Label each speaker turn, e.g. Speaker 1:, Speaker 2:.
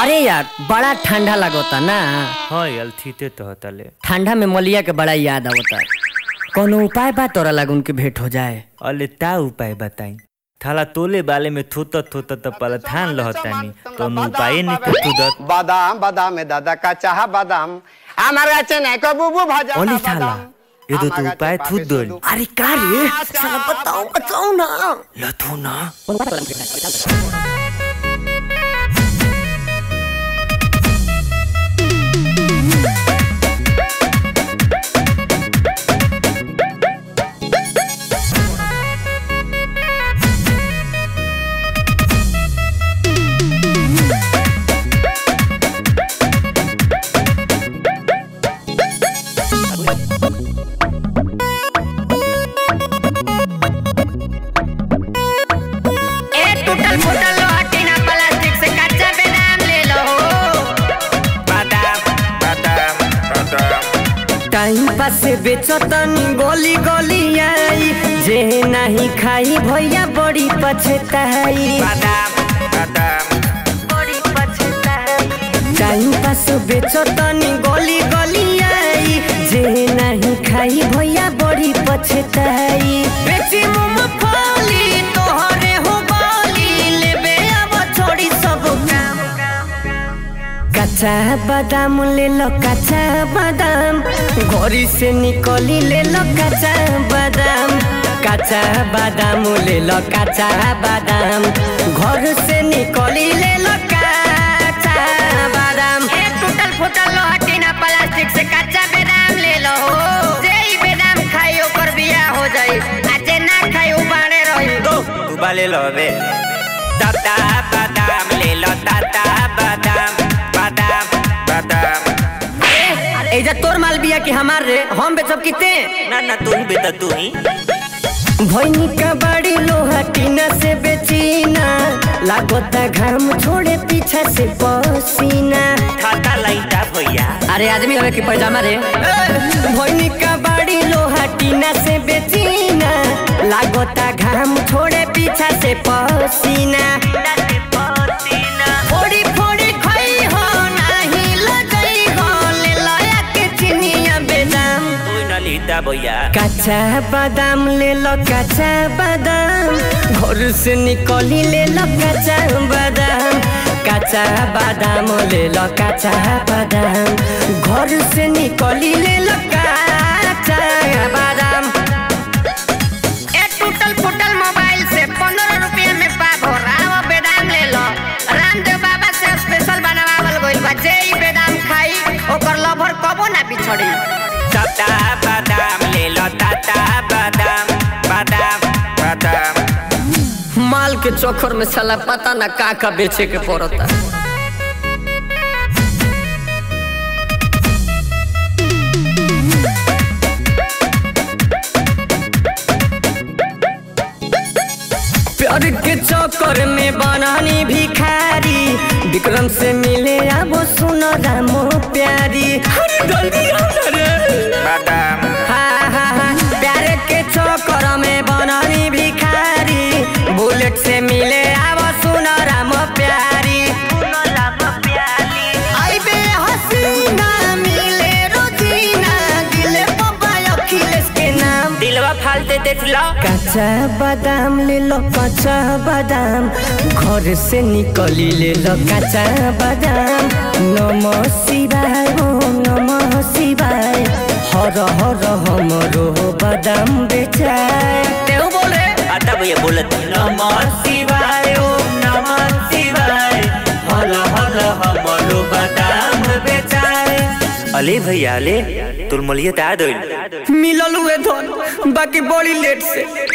Speaker 1: अरे यार बड़ा ठंडा लगता ना
Speaker 2: हाँ यार थीते तो हतले
Speaker 1: ठंडा में मलिया के बड़ा याद आवता कोनो उपाय बा तोरा लागून के भेंट हो जाए
Speaker 2: अले ता उपाय बताई थाला तोले बाले में थोत थोत त पलथान लहतानी तो उपाय नहीं के तुदत
Speaker 3: বাদাম বাদামে দাদা কাঁচা বাদাম আমার কাছে নাই কো বুবু ভাজা
Speaker 2: ओली थाला ये तो तू उपाय थूत दोल
Speaker 1: अरे का रे साला बताओ बताओ ना
Speaker 2: लथू ना
Speaker 4: ए टूटल फूटल लोहा टीना प्लास्टिक से कच्चा बेदाम ले लो
Speaker 2: बादाम बादाम बादाम
Speaker 1: टाइम पास बेचतनी गोली गोली आई जे नहीं खाई भैया बड़ी पछताई
Speaker 2: बादाम बादाम
Speaker 1: बड़ी पछताई टाइम पास बेचतनी गोली गोली आई जे नहीं खाई भैया बड़ी पछताई बेची मूंगफली तोहरे हो बाली लेबे अब छोड़ी सब काम कच्चा बादाम ले लो कच्चा बादाम घोरी से निकली ले लो कच्चा बादाम कच्चा बादाम ले लो कच्चा बादाम घर से निकली ले लो कच्चा बादाम
Speaker 4: ए टूटल फूटल लोहा टीना प्लास्टिक से कच्चा बेदाम ले लो जे ई बेदाम खाई ओकर बियाह हो जाई आ जे ना खाई उ बाणे रही
Speaker 2: दो तू बाले लो बे दादा बादाम ले लो दादा बादाम बादाम बादाम
Speaker 1: एजा तोर माल बिया कि हमार रे हम बेचब किते
Speaker 2: ना ना तू ही बेटा तू ही
Speaker 1: भैनी का बड़ी लोहा टीना से बेचीना लागोता घाम छोड़े पीछा से पसीना
Speaker 2: थाता लाइटा भैया
Speaker 1: अरे आदमी हवे कि पैजामा रे भैनी का बड़ी लोहा टीना से बेचीना लागोता घाम छोड़े पीछा से पसीना फोड़ी फोड़ी खाई हो नाही लगई हो ले लाया के चिनिया बेदाम
Speaker 2: तू ना लीता भैया
Speaker 1: कच्चा बादाम ले लो कच्चा बादाम घर से निकली ले लो कच्चा बादाम कच्चा बादाम ले लो कच्चा बादाम घर से निकली ले लो कच्चा बादाम
Speaker 4: ए टूटल फूटल मोबाइल से पंद्रह रुपया में पाप हो रहा बेदाम ले लो रामदेव बाबा से स्पेशल बनावल गइल बा जे ई बेदाम खाई ओकर लभर कबो ना बिछड़ी
Speaker 2: दादा बादाम ले लो दादा बादाम बादाम बादाम
Speaker 1: माल के चोखर में साला पता ना का का बेचे के पड़ता प्यार के चक्कर में बनानी भिखारी विक्रम से मिले अब सुनो रामो प्यारी अरे जल्दी आओ ना रे
Speaker 2: बादाम
Speaker 1: हाँ हाँ हाँ प्यार के चक्कर में बनानी भिखारी बुलेट से मिले अब सुनो राम प्यारी आई बे हसीना मिले रोजीना दिले पप्पा अखिलेश के नाम
Speaker 2: दिलवा फालते देख लो
Speaker 1: कच्चा बादाम ले लो कच्चा बादाम घर से निकली ले लो कच्चा बादाम नमः शिवाय ओम नमः शिवाय हर हर हमरो बादाम बेचाय तेऊ बोले
Speaker 2: आता भैया बोलत नमः शिवाय ओम नमः शिवाय हल हल हमरो बादाम बेचाए अले भैया अले तुल मलिया ता दोल
Speaker 1: मिलल हुए धन बाकी बड़ी लेट से